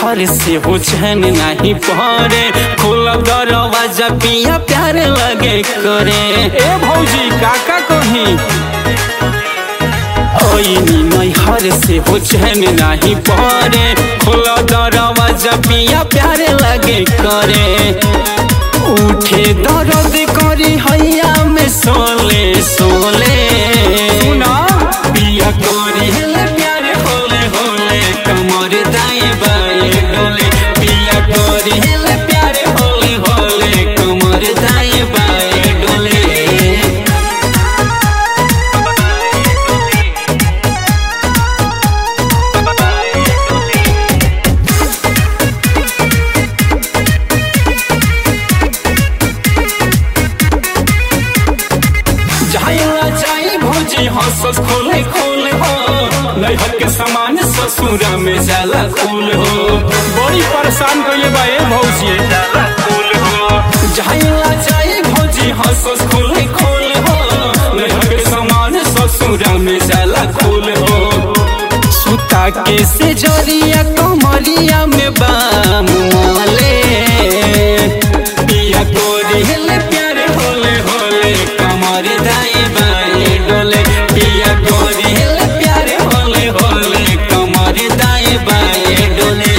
नैहर से हो चैन नहीं पड़े खोलब दरवाजा पिया प्यार लगे करे ए भौजी काका कही ओइनी नैहर से हो चैन नहीं पड़े खोलब दरवाजा पिया प्यार लगे करे उठे दर्द करी हैया में सोले सोले सुना पिया करी हेले प्यारे होले होले कमर दाएं बाएं डोले पिया करी हेले प्यारे होले होले कमर दाएं बाएं डोले जाइला जाई भौजी हंसस खोले खोले हो नैहर के सामान ससुरा में जाला खूल हो बड़ी परेशान कइले बा ए भौजी जाला खूल हो जाइला जाई भौजी हंसस खोले खोले हो नैहर के सामान ससुरा में जाला खूल हो सुता के से जरिया कमरिया में बाम मोले पिया कोरी हेले प्यारे होले होले कमर दाई बाई डोले पिया कोरी हेले प्यारे होले होले कमर दाई बाई डोले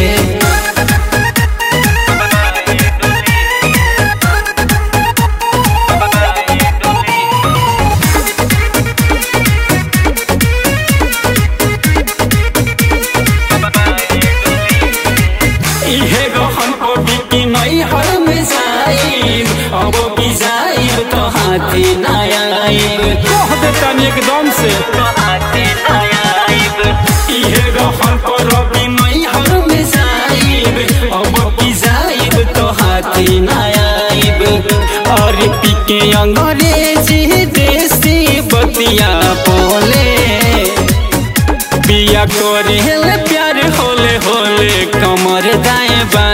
इहे गहन को बिकी नहीं हर में जाइब अब भी जाइब तो हाथी नया आइब कह देता एकदम से तो हाथी नया आइब इहे गहन को रवि नहीं हर में जाइब अब भी जाइब तो हाथी नया आइब और पिके अंग्रेजी देसी बतिया बोले पिया करे हेले प्यार होले होले कमर दाएं बाएं